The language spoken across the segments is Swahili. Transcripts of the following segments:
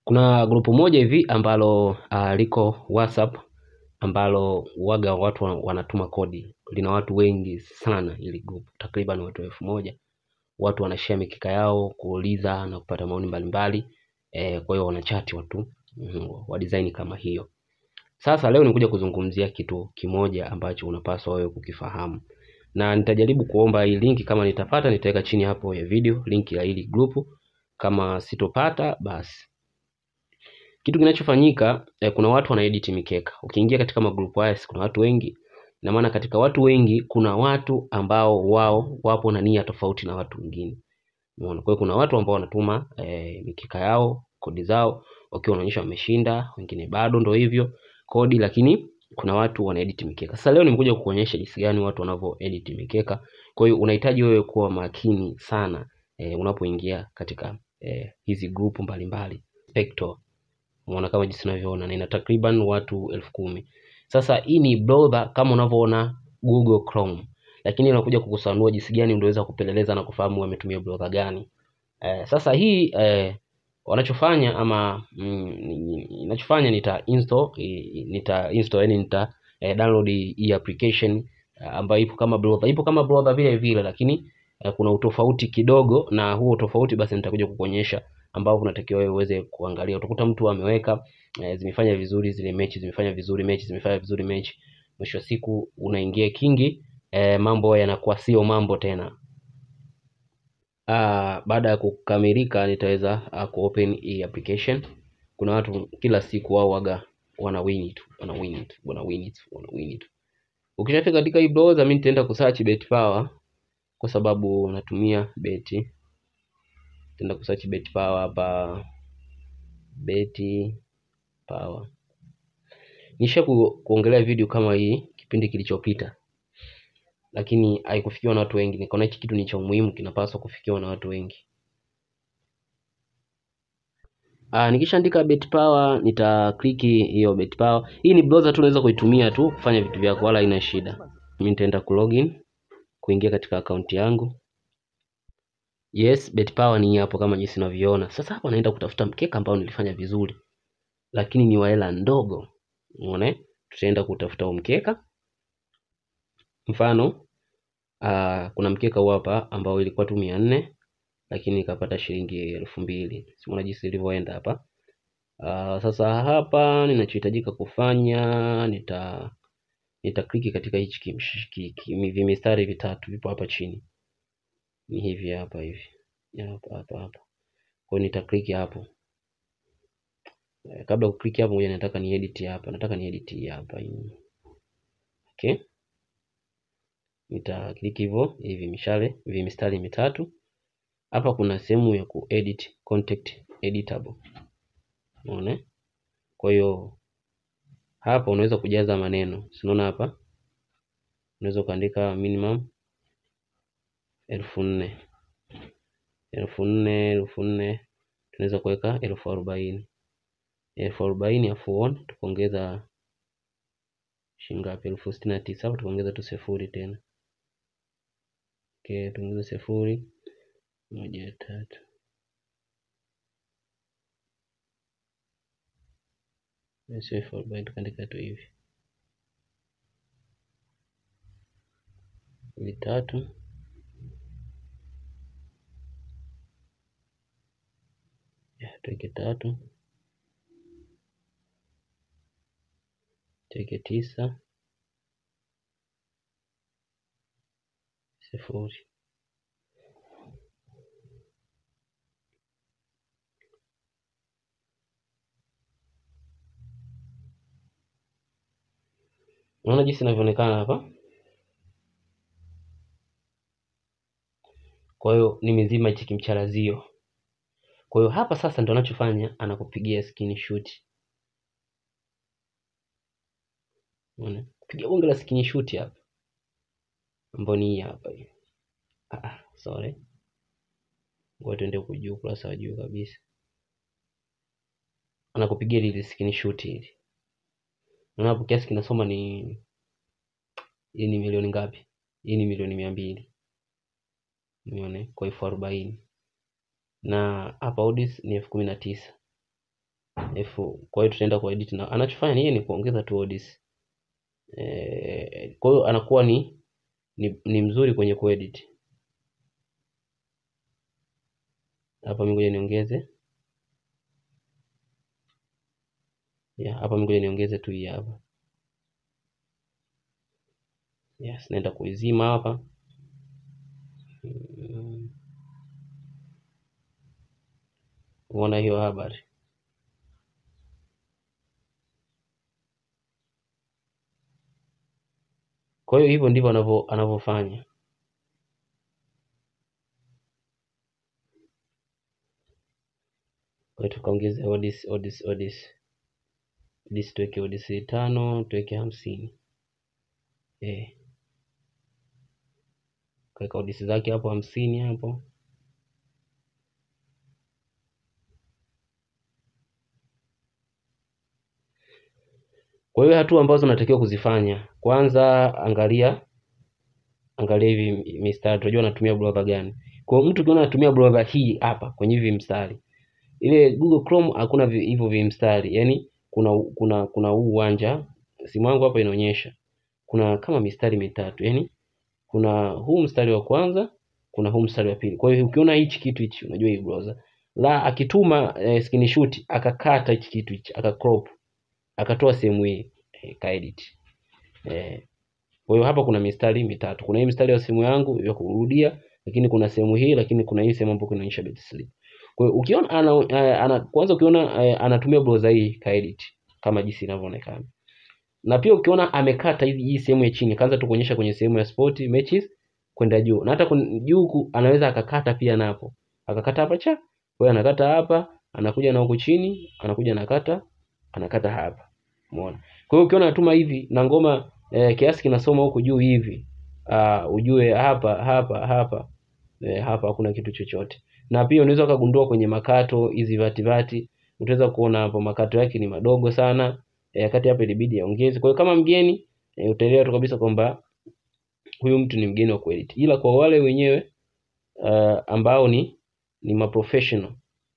Kuna grupu moja hivi ambalo uh, liko WhatsApp ambalo waga watu wan- wanatuma kodi, lina watu wengi sana ili grupu, takriban watu elfu moja. Watu wanashare mikika yao, kuuliza na kupata maoni mbalimbali eh, kwa hiyo wanachati watu mm, wa design kama hiyo. Sasa leo nikuja kuzungumzia kitu kimoja ambacho unapaswa wewe kukifahamu, na nitajaribu kuomba hii linki, kama nitapata nitaweka chini hapo ya video linki ya hili grupu. Kama sitopata basi kitu kinachofanyika eh, kuna watu wanaedit mikeka. Ukiingia katika magrupu haya, si kuna watu wengi, na maana katika watu wengi kuna watu ambao wao wapo na nia tofauti na watu wengine. Umeona? Kwa hiyo kuna watu ambao wanatuma eh, mikeka yao, kodi zao wakiwa wanaonyesha wameshinda, wengine bado ndo hivyo kodi, lakini kuna watu wanaedit mikeka. Sasa leo nimekuja kukuonyesha jinsi gani watu wanavyo edit mikeka. Kwa hiyo unahitaji wewe kuwa makini sana eh, unapoingia katika eh, hizi grupu mbalimbali Spector umeona kama jinsi unavyoona na ina takriban watu elfu kumi sasa hii ni browser kama unavyoona google chrome lakini inakuja kukusanua jinsi gani unaweza kupeleleza na kufahamu wametumia browser gani eh, sasa hii eh, wanachofanya ama mm, inachofanya nita install eh, nita install yani nita eh, download hii application eh, ambayo ipo kama browser ipo kama browser vile vile lakini eh, kuna utofauti kidogo na huo utofauti basi nitakuja kukuonyesha ambao unatakiwa wewe uweze kuangalia. Utakuta mtu ameweka e, zimefanya vizuri zile mechi, zimefanya vizuri mechi, zimefanya vizuri mechi. Mwisho wa siku unaingia kingi e, mambo yanakuwa sio mambo tena. Ah, baada ya kukamilika nitaweza uh, kuopen hii application. Kuna watu kila siku wao waga wana win it, wana win it, wana win it, wana win it. Ukishafika katika hii browser, mimi nitaenda kusearch bet power kwa sababu natumia beti tenda kusearch bet power hapa beti power nisha ku, kuongelea video kama hii kipindi kilichopita lakini haikufikiwa na watu wengi nikaona hichi kitu ni cha umuhimu kinapaswa kufikiwa na watu wengi Ah, nikishaandika bet power nitakliki hiyo bet power hii ni browser tu unaweza kuitumia tu kufanya vitu vyako wala haina shida mimi nitaenda ku login kuingia katika akaunti yangu yes bet power ni hapo kama jinsi unavyoona sasa hapa naenda kutafuta mkeka ambao nilifanya vizuri lakini ni wa hela ndogo umeona tutaenda kutafuta huo mkeka mfano uh, kuna mkeka huu hapa ambao ilikuwa tu mia nne lakini nikapata shilingi elfu mbili simuona jinsi ilivyoenda hapa uh, sasa hapa ninachohitajika kufanya nita nitakliki katika hichi kimsh- ki- ki- vimistari vitatu vipo hapa chini ni hivi hapa hivi Ya, hapa hapa hapa kwa hiyo nitakliki hapo Eh, kabla ya kukliki hapo ngoja nataka ni edit hapa nataka ni edit hii hapa hii. okay nitakliki hivyo hivi mishale hivi mistari mitatu hapa kuna sehemu ya kuedit contact editable unaona kwa hiyo hapa unaweza kujaza maneno si unaona hapa unaweza ukaandika minimum elfu nne elfu nne elfu nne tunaweza kuweka elfu arobaini elfu arobaini afu on tukaongeza shingapi elfu sitini na tisa hapa tukaongeza tu sifuri tena okay, tuongeze sifuri moja tatu sio elfu arobaini tukaandika tu hivi mbili tatu Ya, tuweke tatu tuweke tisa sifuri unaona jinsi inavyoonekana hapa kwa hiyo nimezima hichi kimcharazio kwa hiyo hapa sasa ndo anachofanya anakupigia screenshot unaona piga bonge la screenshot hapa ambayo ni hii hapa hii ah, ah, sorry ngoja tuende huku juu ukurasa wa juu kabisa anakupigia lile screenshot hili unaona hapo kiasi kinasoma ni hii ni milioni ngapi hii ni milioni mia mbili nione kwa elfu arobaini na hapa odds ni elfu kumi na tisa F kwa hiyo tutaenda kwa edit na anachofanya ni yeye ni kuongeza tu odds. Eh, kwa hiyo anakuwa ni, ni ni mzuri kwenye kuedit. Hapa mimi ngoja niongeze. Yeah, hapa mimi ngoja niongeze tu hii hapa. Yes, naenda kuizima hapa. Mm. Umeona hiyo habari? Kwa hiyo hivyo ndivyo anavyo anavyofanya. Kwa hiyo tukaongeze odds odds odds. Odds tuweke odds tano, tuweke hamsini. Eh. Kaweka odds zake hapo hamsini hapo. Kwa hiyo hatua ambazo unatakiwa kuzifanya, kwanza angalia angalia hivi mistari, unajua unatumia browser gani. Kwa hiyo mtu ukiona anatumia browser hii hapa kwenye hivi mstari, ile Google Chrome hakuna vi- hivyo vimstari, yaani kuna kuna kuna huu uwanja, simu yangu hapa inaonyesha kuna kama mistari mitatu, yaani kuna huu mstari wa kwanza, kuna huu mstari wa pili. Kwa hiyo ukiona hichi kitu hichi, unajua hii browser la akituma eh, screenshot akakata hichi kitu hichi akacrop akatoa sehemu hii eh, kaedit eh, kwa hiyo hapa kuna mistari mitatu. Kuna hii mistari ya simu yangu ya kurudia, lakini kuna sehemu hii, lakini kuna hii sehemu ambayo inaonyesha bed slip. Kwa hiyo ukiona ana, ana, ana kwanza ukiona eh, anatumia browser hii kaedit kama jinsi inavyoonekana. Na pia ukiona amekata hivi hii sehemu ya chini, kaanza tu kuonyesha kwenye sehemu ya sport matches kwenda juu. Na hata kun- juu huku anaweza akakata pia napo. Akakata hapa cha. Kwa hiyo anakata hapa, anakuja na huku chini, anakuja anakata, anakata hapa. Umeona? Kwa hiyo ukiona anatuma hivi na ngoma eh, kiasi kinasoma huku juu hivi, uh, ujue hapa hapa hapa eh, hapa hakuna kitu chochote. Na pia unaweza ukagundua kwenye makato hizi vati vati, utaweza kuona hapo makato yake ni madogo sana eh, kati hapa ilibidi yaongeze. Kwa hiyo kama mgeni eh, utaelewa tu kabisa kwamba huyu mtu ni mgeni wa kuedit, ila kwa wale wenyewe uh, ambao ni ni maprofessional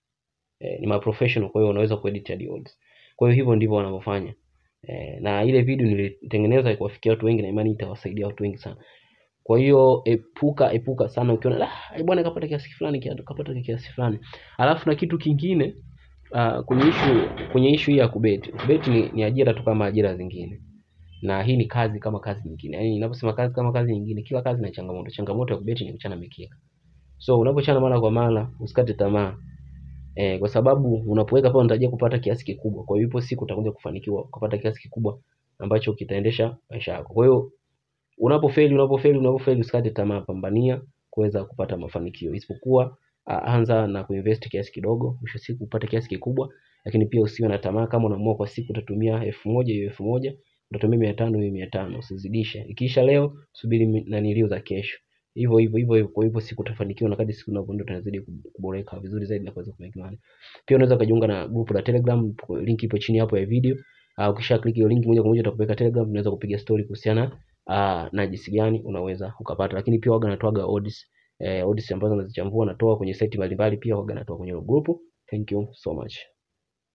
eh, ni maprofessional, kwa hiyo wanaweza kuedit hadi odds. Kwa hiyo hivyo ndivyo wanavyofanya eh, na ile video nilitengeneza kuwafikia watu wengi na imani itawasaidia watu wengi sana. Kwa hiyo epuka epuka sana ukiona ah, eh, bwana kapata kiasi fulani kia- kapata kiasi fulani. Alafu na kitu kingine uh, kwenye issue kwenye issue hii ya kubeti. Kubeti ni, ni ajira tu kama ajira zingine. Na hii ni kazi kama kazi nyingine. Yaani ninaposema kazi kama kazi nyingine, kila kazi ina changamoto. Changamoto ya kubeti ni kuchana mikeka. So unapochana mara kwa mara, usikate tamaa. Eh, kwa sababu unapoweka pale unatarajia kupata kiasi kikubwa. Kwa hiyo ipo siku utakuja kufanikiwa kupata kiasi kikubwa ambacho kitaendesha maisha yako. Kwa hiyo unapofeli unapofeli unapofeli usikate tamaa, pambania kuweza kupata mafanikio. Isipokuwa uh, anza na kuinvest kiasi kidogo, mwisho wa siku upate kiasi kikubwa, lakini pia usiwe na tamaa. Kama unaamua kwa siku utatumia elfu moja hiyo elfu moja utatumia mia tano hiyo mia tano usizidishe. Ikiisha leo subiri mi- nanilio za kesho, hivyo hivyo hivyo hivyo. Kwa hivyo siku utafanikiwa, na kadri siku unavyoenda utazidi kuboreka vizuri zaidi na kuweza kumake money. Pia unaweza ukajiunga na grupu la Telegram, link ipo chini hapo ya video. Uh, ukisha click hiyo link moja kwa moja utakupeleka Telegram, unaweza kupiga story kuhusiana uh, na jinsi gani unaweza ukapata, lakini pia waga natoaga odds eh, odds ambazo nazichambua natoa kwenye site mbalimbali, pia waga natoa kwenye hilo grupu. Thank you so much.